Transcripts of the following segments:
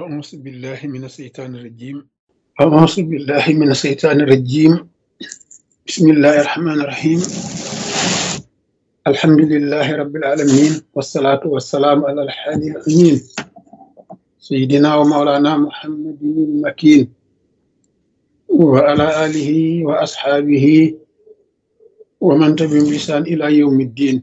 أعوذ بالله من الشيطان الرجيم أعوذ بالله من الشيطان الرجيم بسم الله الرحمن الرحيم الحمد لله رب العالمين والصلاة والسلام على الحادي الأمين سيدنا ومولانا محمد المكين وعلى آله وأصحابه ومن تبعهم بإحسان إلى يوم الدين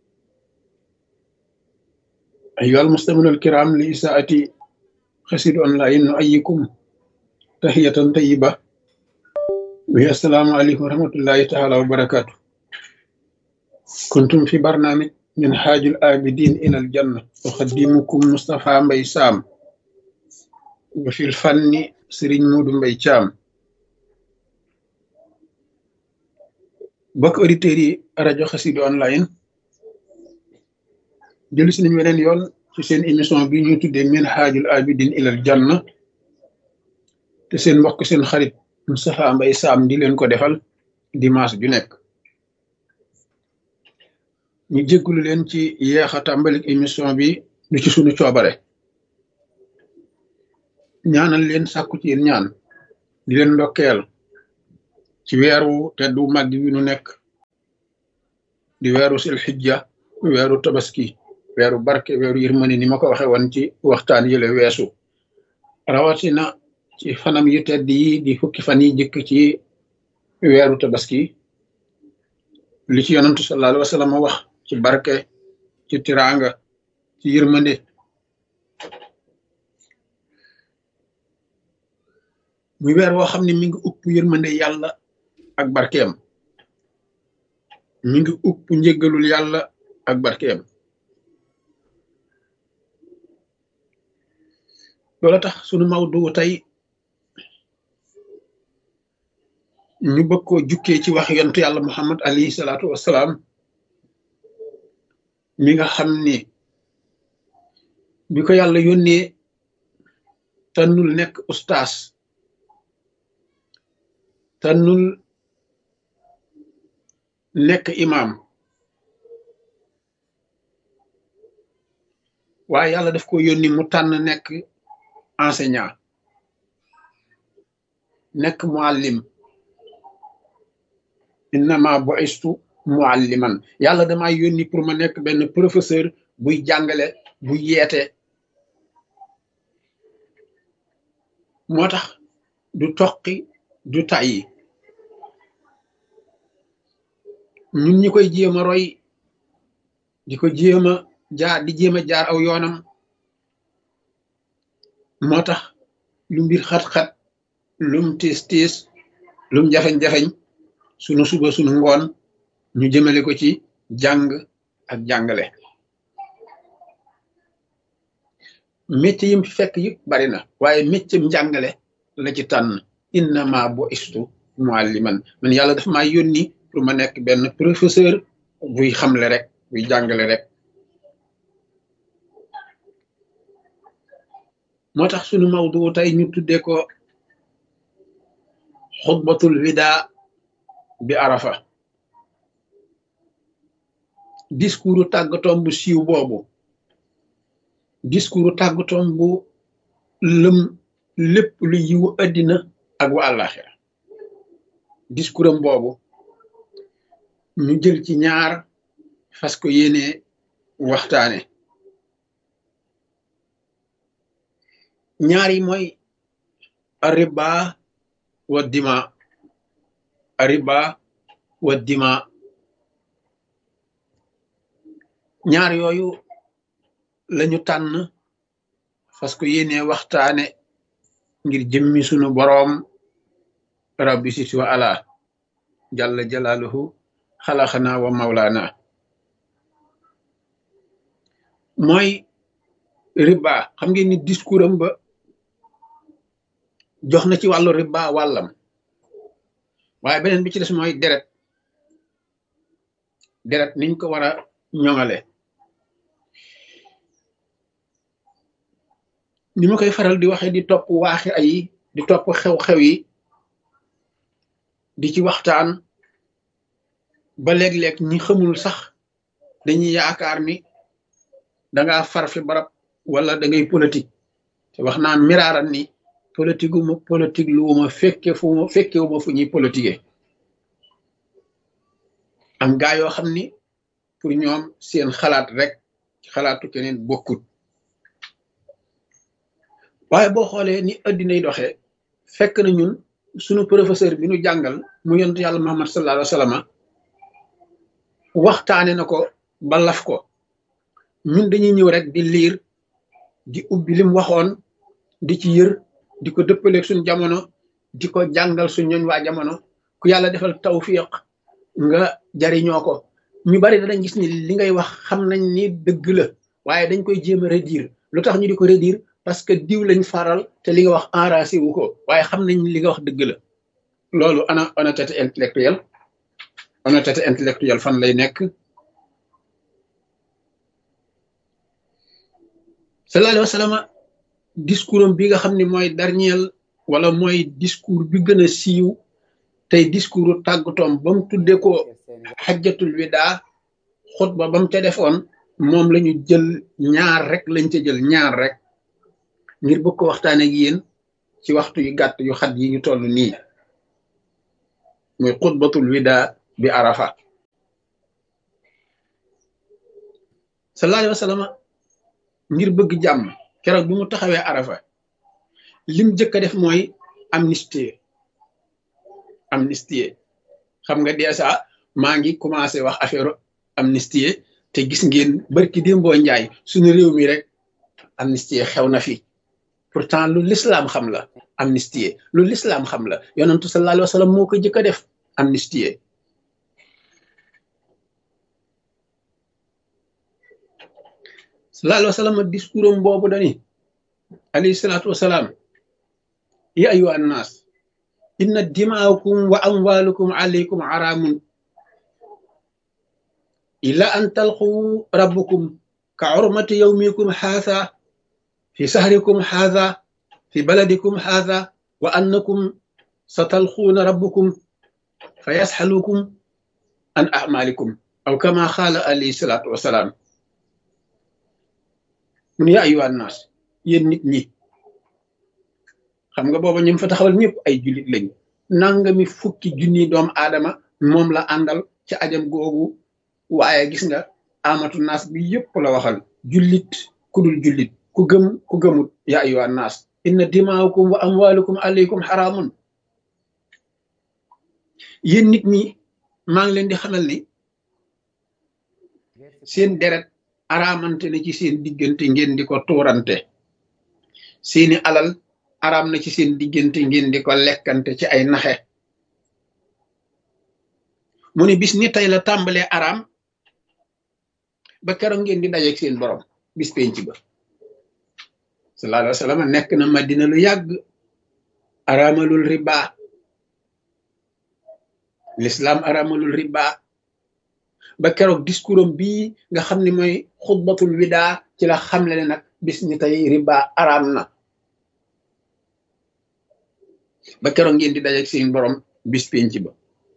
أيها المستمعون الكرام لإساءة خسر أونلاين نؤيكم تحية طيبة وهي السلام عليكم ورحمة الله تعالى وبركاته كنتم في برنامج من حاج الآبدين إلى الجنة أخدمكم مصطفى مبي سام وفي الفن سرين مود مبي شام bokk auditeurs yi rajo Xassida online jëlu si nañu weneen yoon ci seen émission bi ñuy tuddee min haajul abidin ilal janna te seen mbokk seen xarit Moustapha Mbaye Sam di leen ko defal dimanche ju nekk ñu jéggulu leen ci yeex a tàmbalik émission bi du ci sunu coobare ñaanal leen sàkku ci yéen ñaan di leen ndokkeel ci weeru teddu màgg wi nu nekk di weeru sil xijja weeru tabaski weeru barke weeru yërmani ni ma ko waxe woon ci waxtaan yële weesu rawatina ci fanam yu tedd yi di fukki fan yi jëkk ci weeru tabaski li ci yonantu sallallahu alayhi wa sallam wax ci barke ci tiraanga ci yërmande muy weer woo xam ne mi ngi upp yërmande yàlla ak barkeem mi ngi upp njëggalul yàlla ak barkeem loola tax sunu mawdu tey ñu bëgg koo jukkee ci wax yontu yàlla muhammad alayhi salaatu wassalaam mi nga xam ni bi ko yàlla yónnee tànnul nekk ustaas tànnul nekk imaam waaye yàlla daf ko yónni mu tànn nekk enseignant nekk muallim innama bu'istu mualliman yàlla dama yónni pour ma nekk benn professeur buy jàngale buy yeete moo tax du toqi du tàyyi ñun ñi koy jéem a roy di ko jéem a jaar di jéem a jaar aw yoonam moo tax lu mbir xat-xat lum tiis tiis lum jafeñ-jafeñ sunu suba sunu ngoon ñu jëmale ko ci jàng ak jàngale métier yim fi fekk yëpp bari na waaye métier njàngale la ci tànn innama bu istu mualliman man yàlla dafa maa yónni pour ma nekk benn professeur buy xamle rek buy jàngale rek moo tax sunu mawdu tey ñu tuddee ko xutbatul wida bi arafa discours tàggatoom bu siiw boobu discours tàggatoom bu lëm lépp lu yiwu addina ak wa àllaaxira discours am boobu ñu jël ci ñaar fas ko yéene waxtaane ñaar yi mooy ariba wa dima ariba wa dima ñaar yooyu lañu tànn fas ko yéene waxtaane ngir jëmmi sunu boroom rabbi sit wa ala jalla jalaaluhu xalaxana wa mawlaana mooy riba xam ngeen ni discours am ba jox na ci wàllu riba wàllam waaye beneen bi ci des mooy deret deret niñ ko war a ñoŋale ni ma koy faral di waxe di topp waaxi ay di topp xew-xew yi di ci waxtaan ba léeg-léeg ñi xamul sax dañuy yaakaar ni danga far fi barab wala da ngay politique te wax naa miraaran ni politique wu ma politique lu ma fekke fu ma fekke wu ma fu ñuy politique am gaa yoo xam ni pour ñoom seen xalaat rek xalaatu keneen bokkut waaye boo xoolee ni addinay doxee fekk na ñun sunu professeur bi nu jàngal mu yonent yàlla Muhammad sallallahu alayhi wa sallam waxtaane na ko ba laf ko ñun dañuy ñëw rek di liir di ubbi lim waxoon di ci yër di ko dëppaleeg suñ jamono di ko jàngal suñ ñooñ waa jamono ku yàlla defal tawfiq nga jariñoo ko ñu bari danañ gis ni li ngay wax xam nañ ni dëgg la waaye dañ koy jéem a redire lu tax ñu di ko redire parce que diw lañ faral te li nga wax enracé wu ko waaye xam nañ li nga wax dëgg la loolu ana honnêteté intellectuelle honnêteté intellectuelle fan lay nekk sallallahu alayhi wa sallam discours am bi nga xam ne mooy dernier wala mooy discours bi gën a siiw tey discours tàggatoom ba mu tuddee ko xajjatul widaa xutba ba mu ca defoon moom la ñu jël ñaar rek lañ ca jël ñaar rek ngir bëgg ko waxtaane ak yéen ci waxtu yu gàtt yu xat yi ñu toll nii muy xutbatul widaa bi arafa sallallahu alayhi wa sallam ngir bëgg jàmm keroog bi mu taxawee arafa lim jëkk a def mooy amnistie amnistie xam nga dèjà maa ngi commencé wax affaire amnistie te gis ngeen barki démboo njaay suñu réew mi rek amnistie xew na fi pourtant lu lislaam xam la amnistie lu lislaam xam la yonentu sallallahu alayhi wa sallam moo ko jëkk a def amnistie sallallahu alayhi wa sallam discours am boobu dani alayhi salaatu wasalaam ya ayuha annaas inna dimaakum wa amwalukum alaykum haramun illa an talqu rabbukum ka urmati yawmikum haadha fi sahrikum haadha fi baladikum haadha wa annakum satalquuna rabbukum fa yasxalukum an amalikum aw kama qaala alayhi salaatu wasalaam mun yaa ayuha annaas yéen nit ñi xam nga booba ñim fa taxawal ñëpp ay jullit lañ nangami fukki junni doomu aadama moom la àndal ci ajam googu waaye gis nga amatu naas bi yëpp la waxal jullit ku dul jullit ku gëm ku gëmut yaa ayuha naas inna dimaakum wa amwalukum alaykum xaraamun yéen nit ñi maa ngi leen di xamal ni seen deret araamante na ci seen diggante ngeen di ko tuurante seeni alal araam na ci seen diggante ngeen di ko lekkante ci ay naxe mu ne bis ni tey la tàmbalee araam ba keroog ngeen di dajeeg seen borom bis penc ba sallallahu alayhi wa sallam nekk na madina lu yàgg araamalul riba l'islam araamalul riba ba keroog discours am bii nga xam ne mooy xutbatul widaa ci la xamle ne nag bis ni tey riba araam na ba keroog ngeen di dajeeg seen borom bis penc ba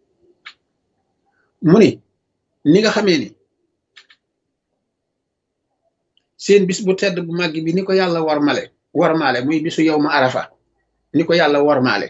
mu ni ni nga xamee ni seen bis bu tedd bu màgg bi ni ko yàlla warmale warmaale muy bisu yow ma arafa ni ko yàlla warmaale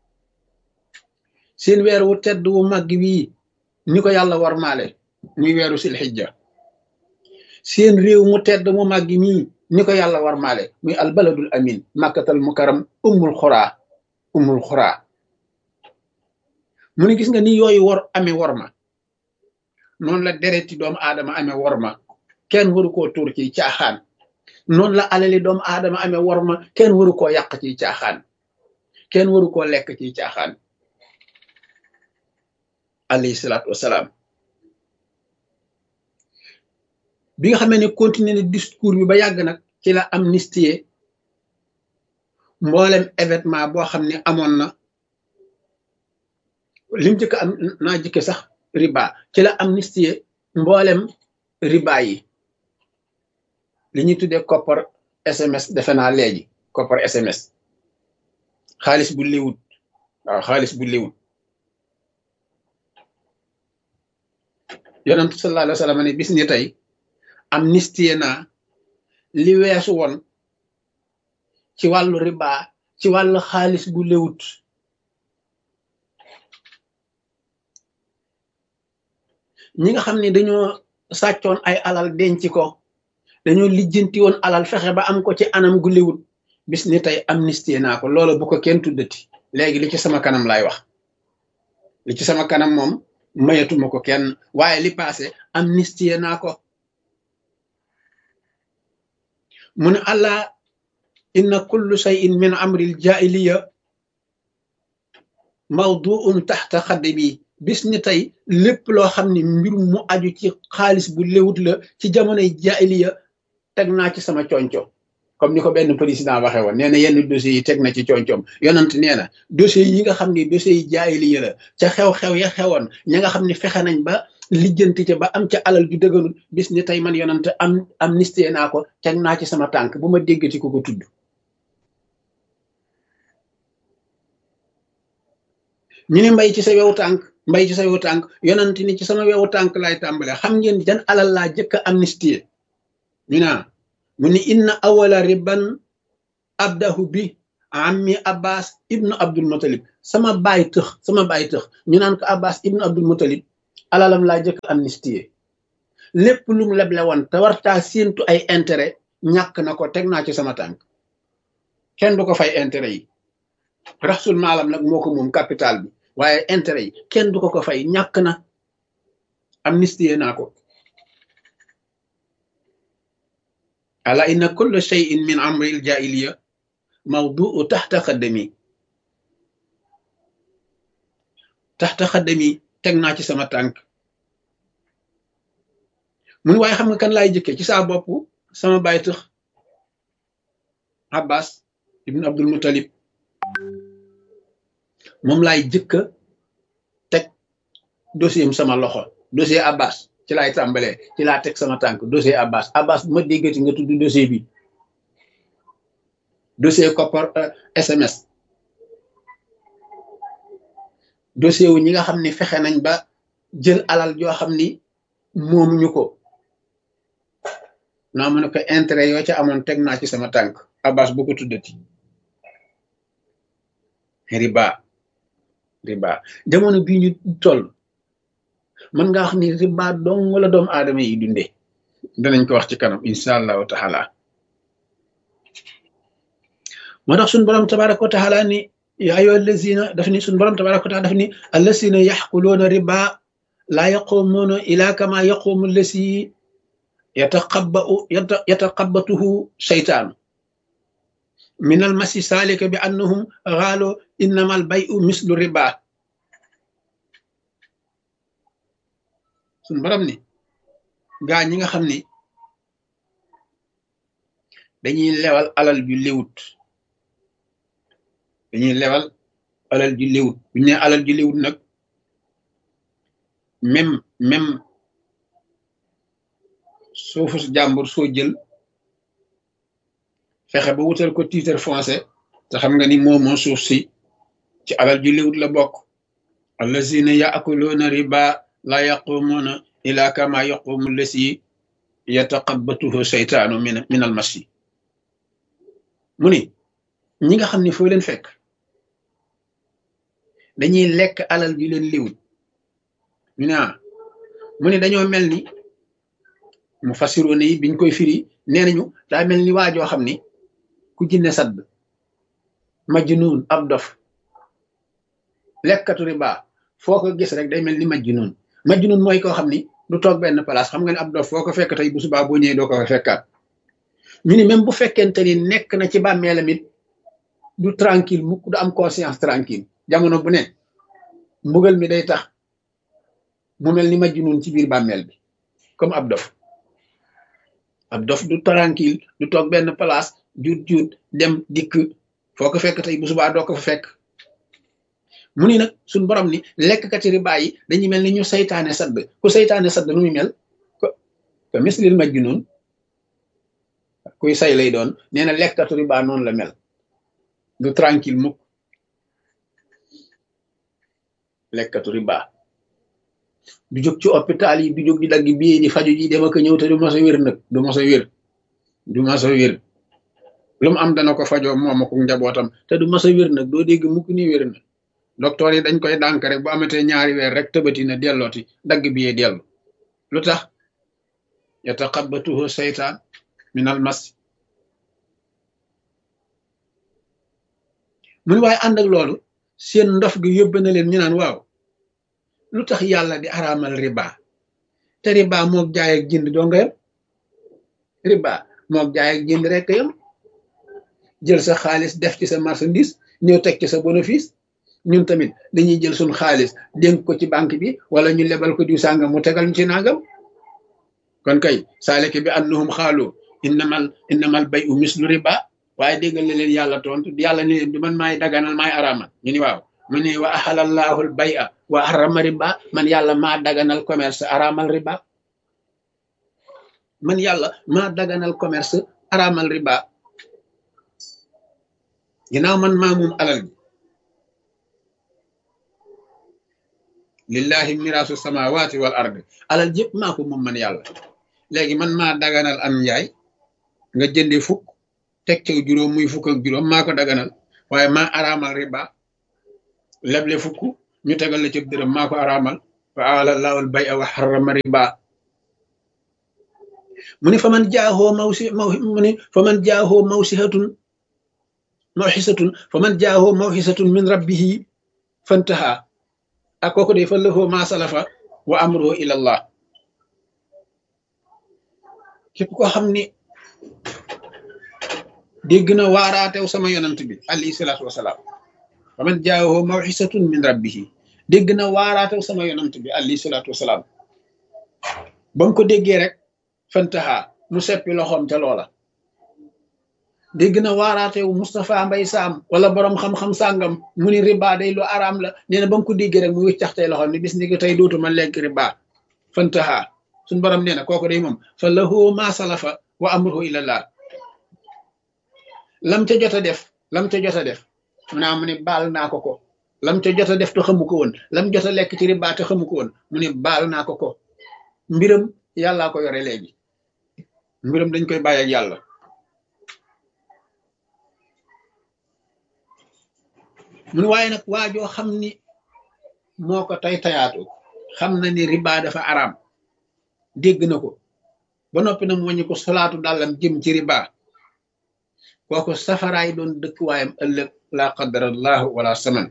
seen weer wu tedd wu màgg bii ni ko yàlla warmaale muy weeru silxijja seen réew mu tedd mu màgg mii ni ko yàlla warmaale muy albaladul amin màkkatal mukaram ummul xuraa ummul xuraa mu ne gis nga ni yooyu war amee worma noonu la dereti doomu aadama amee worma kenn waru koo tuur ci caaxaan noonu la alali doomu aadama amee worma kenn waru koo yàq ci caaxaan kenn waru koo lekk ci caaxaan alayhi salaatu wasalaam bi nga xamee ne continuer ne discours bi ba yàgg nag ci la amnistie mboolem événement boo xam ne amoon na lim jëkk am naa jëkke sax riba ci la amnistie mboolem riba yi li ñuy tuddee koppar SMS defe naa léegi koppar SMS xaalis bu liwut waaw xaalis bu liwut yonentu sallallahu alayhi wa sallam ne bis ni tey amnistie naa li weesu woon ci wàllu riba ci wàllu xaalis bu lewut ñi nga xam ne dañoo sàccoon ay alal denc ko dañoo lijjanti woon alal fexe ba am ko ci anam gu lewut bis ni tey amnistie naa ko loola bu ko kenn tuddati léegi li ci sama kanam laay wax li ci sama kanam moom mayatuma ko kenn waaye li passé amnistie naa ko mu ne allah inna kullu shay'in min amril jaahiliya mawduun taxta xaddi bi bis ni tey lépp loo xam ne mbir mu aju ci xaalis bu léwut la ci jamonoy jaahiliya teg naa ci sama conco comme ni ko benn président waxee woon nee na yenn dossiers yi teg na ci concoom yonant nee na dossiers yi nga xam ne dossiers yi jaahiliya la ca xew-xew ya xewoon ña nga xam ne fexe nañ ba lijjanti ca ba am ca alal ju dëgganul bis ni tey man yonant am amnistie naa ko teg naa ci sama tànk bu ma déggati ko ko tudd ñu ni mbay ci sa wewu tànk mbay ci sa wewu tànk yonant ni ci sama wewu tànk laay tàmbale xam ngeen jan alal laa jëkk a amnistie ñu naa mu ni inna awala riban abdahu bi ammi abbas ibnu abdul mutalib sama baay tëx sama baay tëx ñu naan ko abbas ibnu abdul mutalib alalam laa jëkk amnistie lépp lu mu leble woon te wartaa séentu ay intérêt ñàkk na ko teg naa ci sama tànk kenn du ko fay intérêt yi raxsul maalam nag moo ko moom capital bi waaye intérêt yi kenn du ko ko fay ñàkk na amnistie naa ko ala inna kulla shay'in min amri al jahiliya mawduu taxta xaddami taxta xaddami teg naa ci sama tànk mun waaye xam nga kan laay jëkkee ci saa bopp sama baay tëx abbas ibn abdul mutalib moom laay jëkka teg dossier am sama loxo dossier abbas ci laay tàmbalee ci laa teg sama tànk dossier abbas abbas bu ma déggati nga tudd dossier bi dossier koppar sms dossier wu ñi nga xam ni fexe nañ ba jël alal joo xam ni moomuñu ko naa mu ne ko intérêt yoo ca amoon teg naa ci sama tànk abbas bu ko tuddati riba riba jamono bii ñu toll mën nga wax ni riba dong wala doomu aadama yi dundee danañ ko wax ci kanam incha allahu taala moo tax suñu borom tabaraka wa taala ni yaa ayyuha allazina daf ni suñu borom tabaraka wa taala daf ni allazina yaxkuluuna riba laa yaquumuuna ila kama yaquumu allasi yataqabbau yataqabbatuhu shaytaanu min almasi saalika bi annahum xaalo innama al bayu mislu riba suñ borom ni gaa ñi nga xam ni dañuy lewal alal ju léwut dañuy lewal alal ju léwut buñu ne alal ju léwut nag même même suufu jàmbur soo jël fexe ba wutal ko titre foncier te xam nga ni moomoo suuf si ci alal ju léwut la bokk allazina yaakuluuna riba la yaqumuuna ila kama yaqumu lasi yataqabbatuhu seytaanu min min al masi mu ni ñi nga xam ne foo leen fekk dañuy lekk alal ju leen léwut ñu ne mu ni dañoo mel ni mu fasiroone yi biñ koy firi nee nañu daa mel ni waajoo xam ni ku jinne sadd majnuun ab dof lekkatu riba foo ko gis rek day mel ni majnuun majnuun mooy koo xam ni du toog benn place xam nga ne ab dof foo ko fekk tey bu subaa boo ñëwee doo ko fekkaat ñu ni même bu fekkente ni nekk na ci bàmmeelam it du tranquille mukk du am conscience tranquille jamono bu ne mbugal mi day tax mu mel ni majnuun ci biir bàmmeel bi comme ab dof ab dof du tranquille du toog benn place juut juut dem dikk foo ko fekk tey bu subaa doo ko fa fekk mu ni nag suñ borom ni lekkkati riba yi dañuy mel ni ñu saytaane sadd ku saytaane sadd nu muy mel ko ko mislil majnun kuy say lay doon nee na lekkatu riba noonu la mel du tranquille mukk lekkatu riba du jóg ci hôpital yi du jóg di dagg bii di faju ji dem ak ñëw te du mos a wér nag du mos a wér du mos a wér lu mu am dana ko fajoo moom ak njabootam te du mas a wér nag doo dégg mukk ni wér na docteur yi dañ koy dànk rek bu amatee ñaari weer rek tëbati na dellooti dagg bi yee dellu lu tax yataqabbatuhu seytaan min al mas mu ni waaye ànd ak loolu seen ndof gi yóbbe na leen ñu naan waaw lu tax yàlla di araamal riba te riba moog jaay ak jënd doo nga yam riba moog jaay ak jënd rek yam jël sa xaalis def ci sa marchandise ñëw teg ci sa bénéfice ñun tamit dañuy jël suñ xaalis dénk ko ci banque bi wala ñu lebal ko diw sàngam mu tegal ñu ci nangam kon kay saaleke bi annahum xaalu innamal innamal bay u mislu riba waaye déggal na leen yàlla tontu yàlla ne leen du man maay daganal maay araamal ñu ni waaw mu ne wa ahalallahu al bay a wa harrama riba man yàlla maa daganal commerce araamal riba man yàlla maa daganal commerce araamal riba ginnaaw man maa moom alal bi lillahi miraasu samawati wal ardi alal jëpp maa ko moom man yàlla léegi man maa daganal am njaay nga jënde fukk teg ca juróom muy fukk ak juróom maa ko daganal waaye maa araamal riba leble fukk ñu tegal la ca dërëm maa ko araamal wa alallahu al bay a wa harrama riba mu ne fa man jaahoo mawsi maw mu ne fa man jaahoo mawsihatun mawxisatun fa man jaahoo mawxisatun min rabbihi fantaha ak kooku de fa lahu ma salafa wa amruhu ila allah képp ko xam ni dégg na waaraatew sama yonant bi alayhi salaatu wasalaam fa man jaahoo mawxisatun min rabbihi dégg na waaraatew sama yonant bi alayhi salaatu wasalaam ba mu ko déggee rek fantaha mu seppi loxoom ca loola dégg na waaraatewu Moustapha Mbay Saam wala borom xam-xam sàngam mu ni riba day lu araam la nee na ba mu ko déggee rek mu wiccax tey loxoom ni bis ni ko tey dootuma lekk riba fantaha suñ borom nee na kooku day moom fa lahu ma salafa wa amruhu ilallah lam ca jot a def lam ca jot a def mu naa mu ne baal naa ko ko lam ca jot a def te xamu ko woon lam jot a lekk ci riba te xamu ko woon mu ne baal naa ko ko mbiram yàllaa ko yore léegi mbiram dañ koy bàyyi ak yàlla mun waaye nag waajoo xam ni moo ko tay tayaatu xam na ni riba dafa araam dégg na ko ba noppi na mu wàññi ko solaatu dàllam jëm ci riba kooku safaraay doon dëkkuwaayam ëllëg laa qadarallahu wala saman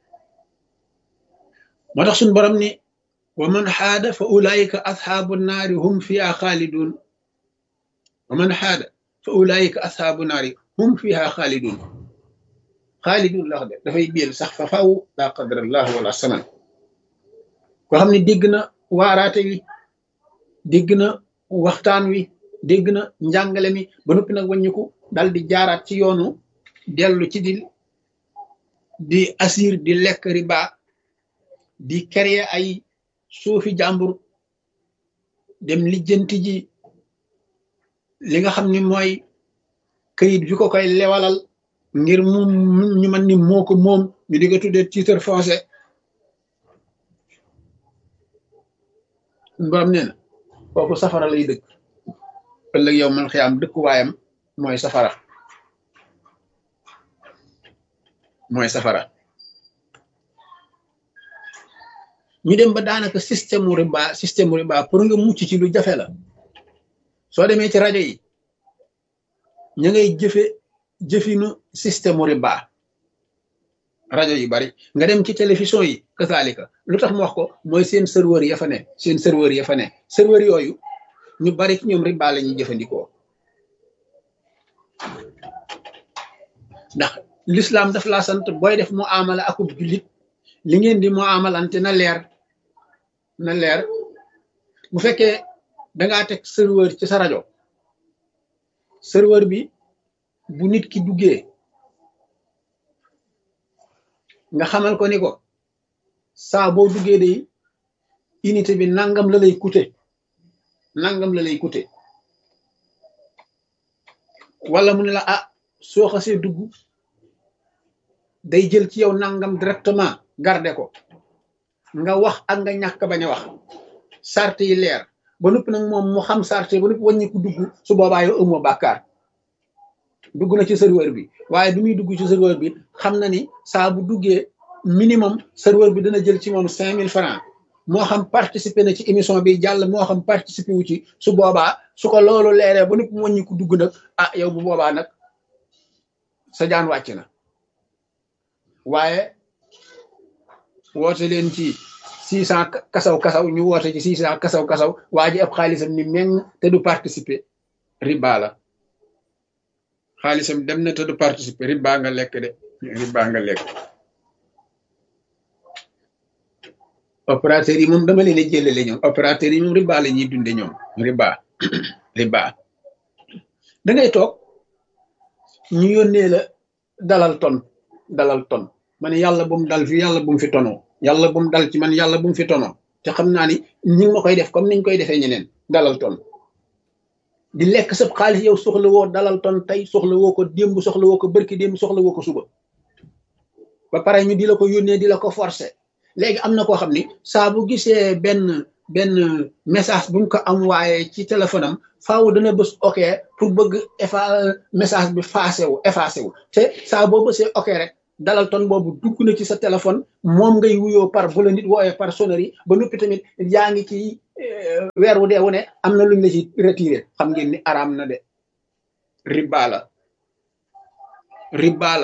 moo tax suñ borom ni wa man xaada fa ulaayika asxaabu naari hum fiha xaalidun wa man xaada fa ulaayika asxaabu naari hum fiha xaalidun xaalidun la wax de dafay biel sax fa faw laa qadarallahu wala saman koo xam ne dégg na waaraate wi dégg na waxtaan wi dégg na njàngale mi ba noppi nag wàññiku dal di jaaraat ci yoonu dellu ci di di asir di lekk riba di créer ay suufi jàmbur dem lijjanti ji li nga xam ni mooy këyit bi ko koy lewalal ngir mu ñu man ni moo ko moom ñu di ko tuddee titre foncier borom nee na kooku safara lay dëkk ëllëg yow man xiyaam dëkkuwaayam mooy safara mooy safara ñu dem ba daanaka système mu riba système mu riba pour nga mucc ci lu jafe la soo demee ci rajo yi ña ngay jëfe jëfinu système mu riba rajo yu bari nga dem ci télévision yi kasaalika lu tax mu wax ko mooy seen serveur ya fa ne seen serveur ya fa ne serveur yooyu ñu bari ci ñoom riba la ñuy jëfandikoo ndax l'islam daf laa sant booy def mu amala akub jullit li ngeen di mu amalante na leer na leer bu fekkee dangaa teg serveur ci sa rajo serveur bi bu nit ki duggee nga xamal ko ni ko saa boo duggee de unité bi nangam la lay coûter nangam la lay coûter wala mu ne la ah soo xasee dugg day jël ci yow nangam directement garder ko nga wax ak nga ñàkk bañ a wax sart yi leer ba noppi nag moom mu xam sart yi ba noppi wàññi ko dugg su boobaa yow amoo bàkkaar dugg na ci serveur bi waaye bi muy dugg ci serveur bi xam na ni saa bu duggee minimum serveur bi dana jël ci moom cinq mille francs moo xam participer na ci émission bi jàll moo xam participer wu ci su boobaa su ko loolu leeree ba nëpp wàññi ko dugg nag ah yow bu boobaa nag sa jaan wàcc na waaye woote leen ci six cent kasaw kasaw ñu woote ci six cent kasaw kasaw waa ji ab xaalisam ni meng te du participer riba la xaalisam dem na te du participer riba nga lekk de riba nga lekk opérateur yi moom dama leen a jëlale ñoom opérateur yi moom riba la ñuy dunde ñoom riba riba da ngay toog ñu yónnee la dalal ton dalal ton ma ne yàlla bu mu dal fi yàlla bu mu fi tonoo yàlla bu mu dal ci man yàlla bu mu fi tonoo te xam naa ni ñi ma koy def comme niñ koy defee ñeneen dalal ton di lekk sab xaalis yow soxla woo dalal ton tey soxla woo ko démb soxla woo ko bërki démb soxla woo ko suba ba pare ñu di la ko yónnee di la ko forcer léegi am na koo xam ni saa bu gisee benn benn message bu mu ko am waaye ci téléphone am faaw dana bës ok pour bëgg effa message bi effacé wu effacé wu te saa boo bësee ok rek dalal ton boobu dugg na ci sa téléphone moom ngay wuyoo par bu la nit wooyee par sonnerie ba noppi tamit yaa ngi ci weer wu dee wu ne am na luñ la ci retiré xam ngeen ni araam na de riba la riba la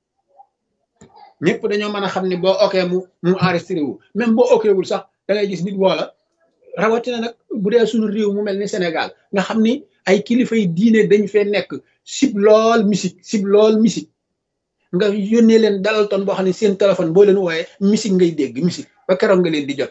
ñëpp dañoo mën a xam ne boo okee mu mu enregistré wu même boo okee wul sax da ngay gis nit woola rawatina nag bu dee suñu réew mu mel ni Sénégal nga xam ni ay kilifa yi diine dañ fee nekk sib lool musique sib lool musique nga yónnee leen dalal ton boo xam ne seen téléphone boo leen wooyee musique ngay dégg musique ba keroog nga leen di jot